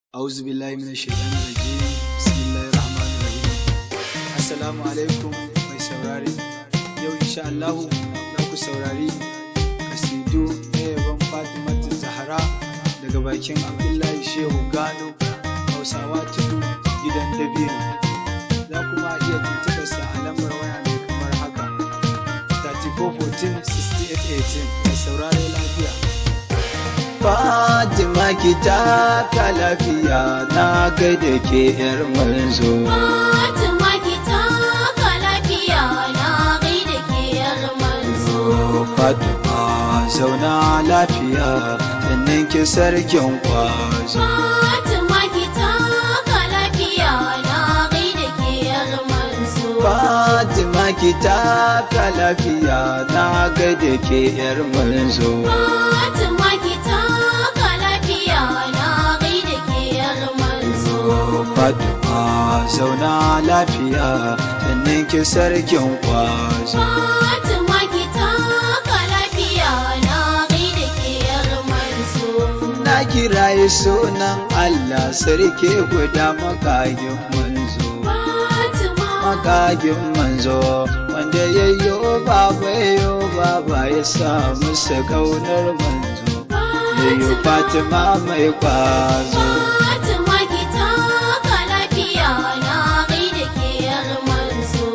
أعوذ بالله من الشيطان الرجيم بسم الله الرحمن الرحيم Assalamu alaikum mai saurari yau insha Allahu za ku saurari kasidu na yabon Fatimatu Zahra daga bakin Abdullahi Shehu Gano Hausawa Tudu gidan Dabino za kuma iya tuntuɓarsa a lambar waya mai kamar haka 3414 6818 mai saurari lafiya Fatima ki taka lafiya na gaida ke yar manzo. Fatima ki taka lafiya na gaida ke yar manzo. Fatima zauna lafiya sannan ki sarkin kwazo. Fatima ki taka lafiya na gaida ke yar manzo. Fatima ki taka lafiya na gaida ke yar manzo. Fatima ki taka lafiya na gaida ke yar manzo. Fatima zauna lafiya sannan ki sarkin kwazo. Fatima ki taka lafiya na gaida ke yar manzo. Na kiraye sunan Allah sarki guda makagin manzo. Fatima Makagin manzo wanda ya yo baba yo baba ya sa musu kaunar manzo. Ya yi Fatima mai kwazo. Fatima ki taka lafiya na gaida ke yar manzo.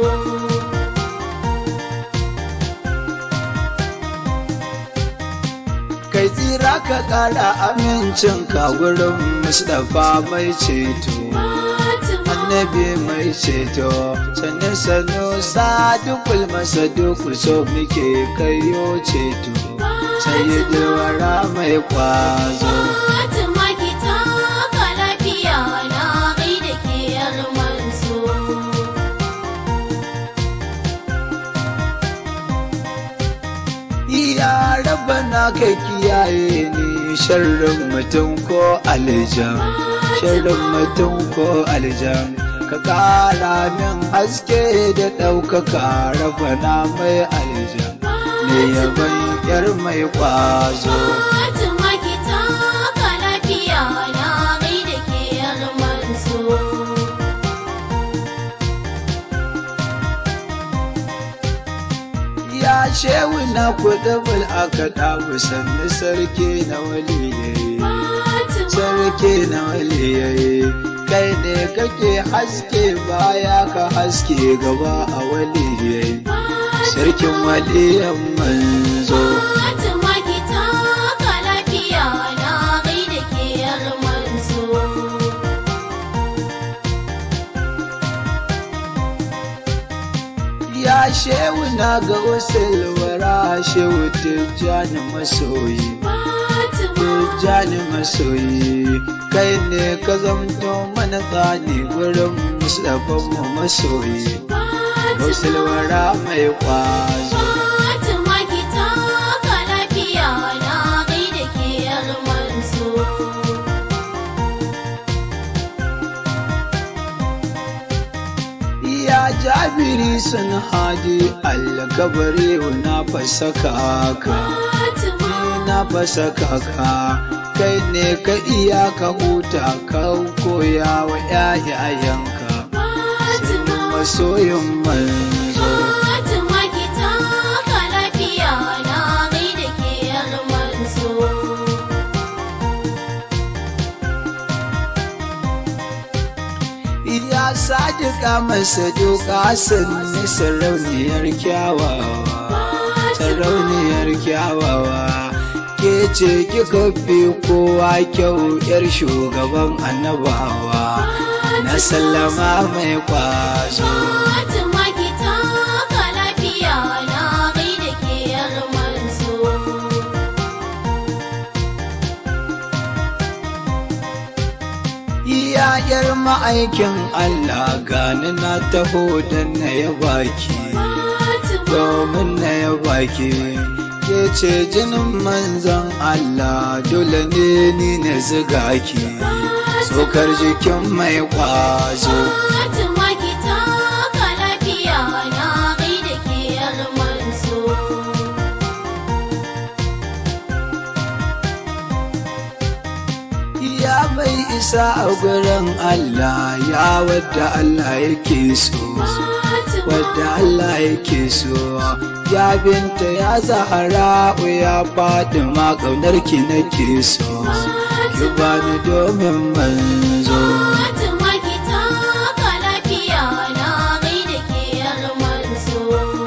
Kai tsira ka ƙara amincin ka gurin Mustapha mai ceto. Fatima Annabi mai ceto sannan sanu sadukul masaduku so muke kayo ceto. Sayyidul wara mai kwazo. Fatima ki taka lafiya na gaida ke yar manzo. Ya rabana ka kiyaye ni sharrin mutum ko aljan. Sharrin mutum ko aljan. Ka ƙara min haske da ɗaukaka rabana mai aljan. Ne yaban yar mai ƙwazo. Fatima ki taka lafiya na gaida ke yar manzo. Ya shewu na kudubul aka ɗabu sannu sarki na waliyayi. Fatima Sarki na waliyayi. Kai ne kake haske baya ka haske gaba a waliyayi. Sarkin waliyan manzo. Fatima ki taka lafiya na gaida ke yar manzo. Ya shewu na ga usulwara shewu tijjani masoyi. Fatima Tijjani masoyi. Kai ne ka zamto mana tsani gurin musulafan mu masoyi. Gausulwara mai kwazo. Fatima ki taka lafiya na gaida ke yar manzo. Ya jabiri sun hadi alkabari na fasaka ka. Fatima Ni na fasaka ka. Kai ne ka iya ka huta ka koya wa ‘ya'yayenka. Fatima Masoyin manzo. Fatima ki taka lafiya na gaida ke yar manzo. Ya sadika masa duka sanni sarauniyar kyawawa. Sarauniyar kyawawa. Ke ce kika fi kowa kyau yar shugaban annabawa. Na sallama mai kwazo. Fatima ki taka lafiya na gaida ke yar manzo. Iyayar ma'aikin Allah gani na taho don na ya baki. Fatima domin na ya baki ke ce jinin manzan Allah dole ne ni na ziga ki tsokar jikin mai kwazo Fatima ki taka lafiya na gaida ke yar manzo. ya mai isa a gurin Allah ya wadda Allah yake so wadda Allah yake so ya binta ya zahara ya faɗi ma ƙaunar ki nake so ki bani domin manzo Fatima ki taka lafiya na gaida ke yar manzo.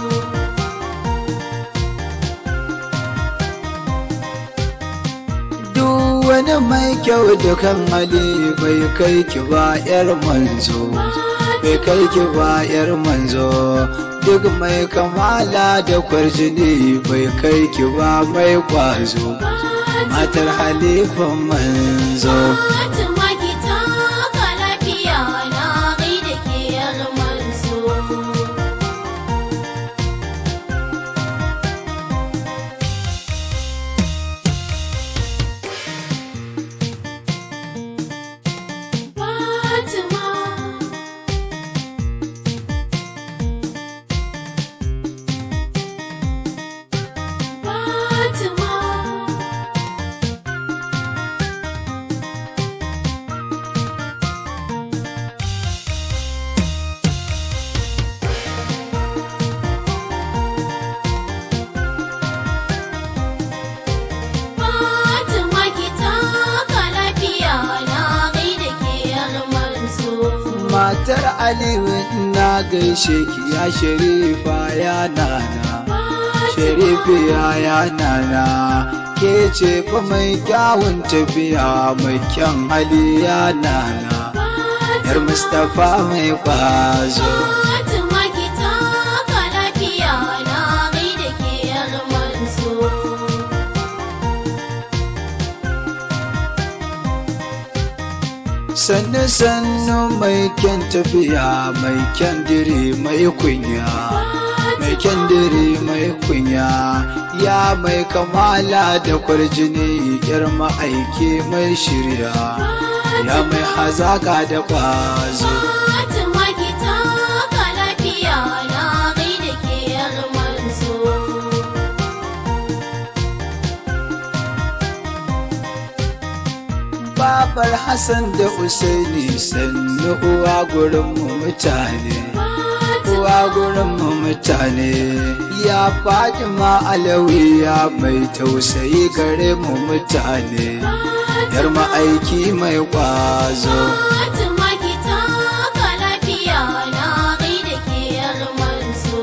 duk wani mai kyau da kan hali bai kai ki ba yar manzo bai kai ki ba yar manzo duk mai kamala da kwarjini bai kai ki ba mai kwazo matar halifan manzo Fatima ki taka lafiya na gaida ke yar manzo. Fatima Fatima Fatima ki taka lafiya na gaida ke yar manzo. matar aliyu na gaishe ki ya sharifa ya nana sharifi ya ya nana ke ce fa mai kyawun tafiya mai kyan hali ya nana yar mustapha mai kwazo Fatima ki taka lafiya na gaida ke yar manzo. sannu sannu mai kyan tafiya mai kyan diri mai kunya mai kyan diri mai kunya ya mai kamala da kwarjini yar ma'aiki mai shirya ya mai hazaka da kwazo Fatima ki taka lafiya na gaida ke yar manzo. babar hassan da usaini sannu uwa gurinmu mutane uwa gurinmu mutane ya fatima alawiya mai tausayi gare mu mutane yar ma'aiki mai kwazo Fatima ki taka lafiya na gaida ke yar manzo.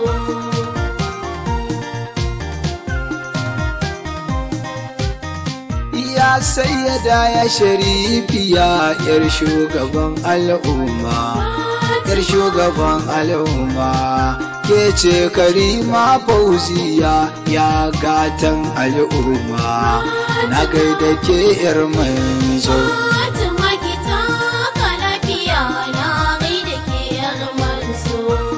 ya sayyada ya sharifiya yar shugaban al'umma yar shugaban al'umma ke ce karima fauziya ya gatan al'umma na gaida ke yar manzo Fatima ki taka lafiya na gaida ke yar manzo.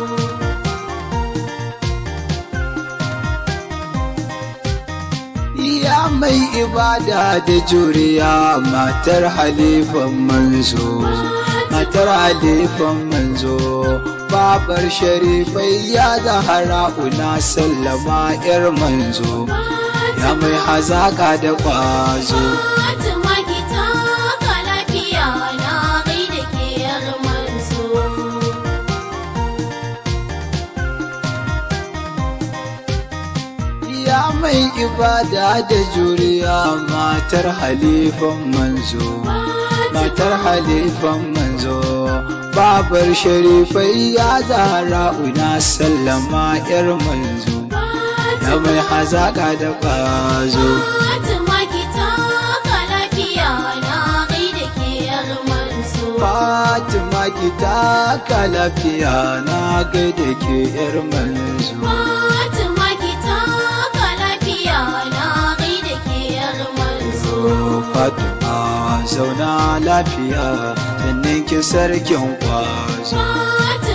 ya mai ibada da juriya matar halifan manzo matar halifan manzo babar sharifai ya zahara una sallama yar manzo ya mai hazaka da kwazo Fatima ki taka lafiya na gaida ke yar manzo. ya mai ibada da juriya matar halifan manzo matar halifan manzo babar sharifai ya zahara una sallama yar manzo ya mai hazaka da kwazo Fatima ki taka lafiya na gaida ke yar manzo. fatima ki taka lafiya na gaida ke yar manzo Fatima ki taka lafiya na gaida ke yar manzo. fatima zauna lafiya sannan ki sarkin kwazo Fatima